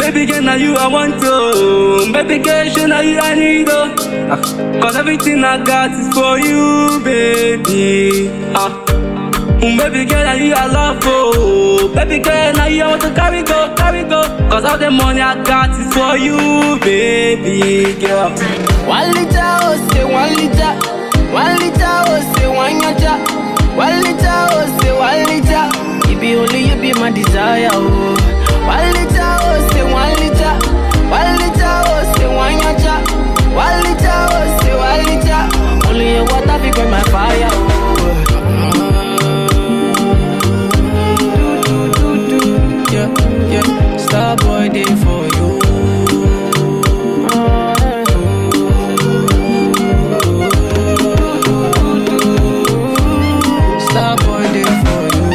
Baby girl, now you I want to. Baby girl, show now you I need to. Ah, Cause everything I got is for you, baby. Ah. Mm, Baby girl, now you I love oh. Baby girl, now you I want to carry go, carry go. Cause all the money I got is for you, baby girl. One liter, oh say one liter. One liter, oh say one yacha. One liter, oh say one liter. You be only you be my desire, oh. One liter, oh say one liter. One liter, oh say one yacha. One liter, oh say one liter. Only your water be burn my fire, oh. Do, do, do, do. Yeah, yeah. Star boy day for you. Star boy day for you.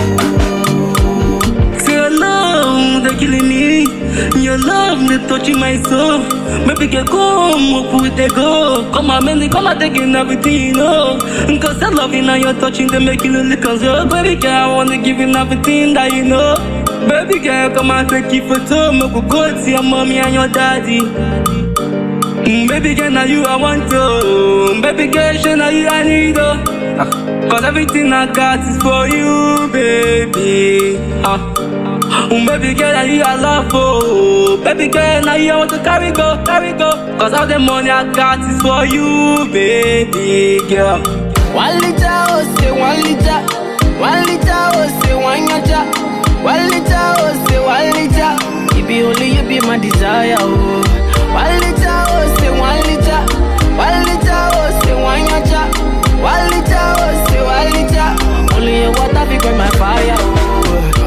Say your love, they killing me. Your love, they touching my soul. Maybe get come up with the go. Come on, man, they come and taking everything, you know. Cause that loving and your touching, they make you look as well. Baby girl, I wanna give you everything that you know. Baby girl, come and take you for two. Make we go see your mommy and your daddy. Mm, Baby girl, now you I want to. Baby girl, show now you I need to. Ah, Cause everything I got is for you, baby. Ah. Mm, Baby girl, now you I love oh. Baby girl, now you I want to carry go, carry go. Cause all the money I got is for you, baby girl. One liter, oh say one liter. One liter, oh say one yacha. One liter, oh say one liter. You be only you be my desire, oh. One liter, oh say one liter. One liter, oh say one yacha. One liter, oh say one liter. Only your water be burn my fire, oh.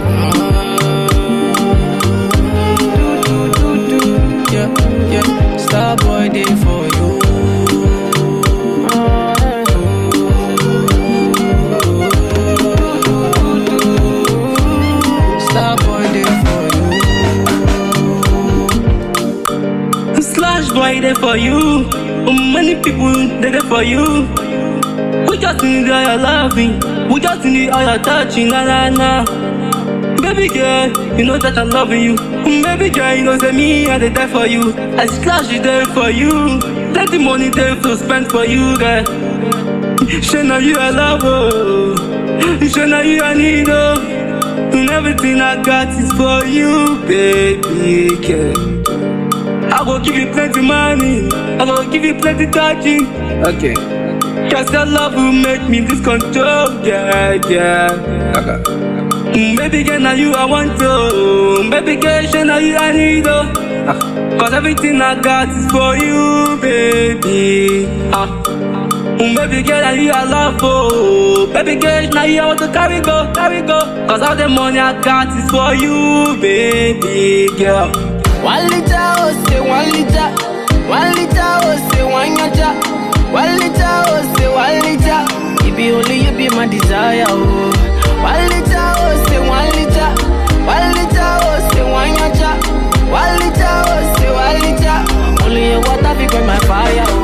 Do, do, do, do. Yeah, yeah. Star boy day for you. Star boy day for you. Slash boy there for you. Mm, Many people they there for you. We just need all your loving. We just need all your touching. Na na na. Baby girl, you know that I'm loving you. Mm, Baby girl, you know that me I dey die for you. I slash is there for you. Plenty money there to spend for you, girl. Show now you I love oh. Show now you I need oh. And everything I got is for you, baby girl. I will give you plenty money. I will give you plenty touching. Okay. Cause your love will make me lose control. Yeah, yeah. Okay. Mm, Baby girl, now you I want to. Baby girl, show now you I need to. Ah, Cause everything I got is for you, baby. Ah. Mm, Baby girl, now you I love oh. Baby girl, now you I want to carry go, carry go. Cause all the money I got is for you, baby girl. One liter, oh say one liter. One liter, oh say one yacha. One liter, oh say one liter. You be only you be my desire, oh. One liter, oh say one liter. One liter, oh say one yacha. One liter, oh say one liter. Only your water be burn my fire, oh.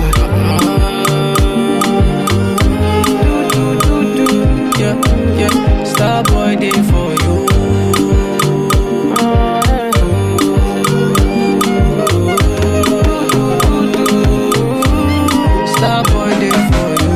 Do, do, do, do. Yeah, yeah. Star boy day for you. Star boy day for you.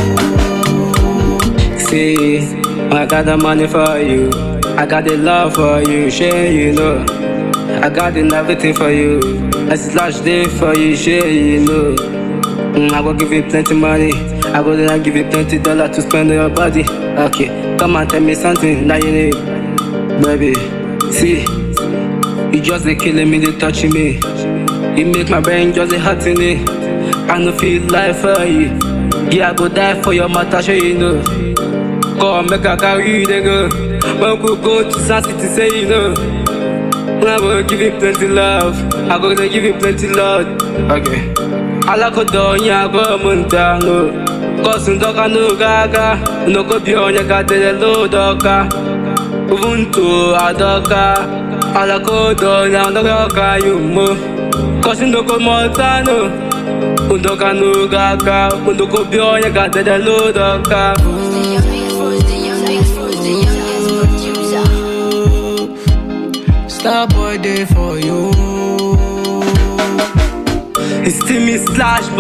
See, I got the money for you. I got the love for you, share you know. I got the everything for you. I slash day for you, share you know. Mm, I will give you plenty money. I will then give you plenty dollar to spend on your body. Okay, come and tell me something that you need, baby. See, you just they killing me, they touching me. You make my brain just a hurting me. I no feel life for you. Yeah, I go die for your matter, sure you know. Come make I carry you, they go. When we go to San City, say you know. I will give you plenty love. I go to give you plenty love. Okay. Alakodo onye agụ m nta no. Kọsụ ndọka n'oge aga. Nnọkọ bi onye ka dere lodo ọka. Ubuntu adọka. Alakodo onye ndọka ọka yumo. Kọsụ ndọkọ mọta no. Ndọka n'oge aga. Nnọkọ bi onye ka dere lodo ọka. Star boy day for you. you. It's Timmy slash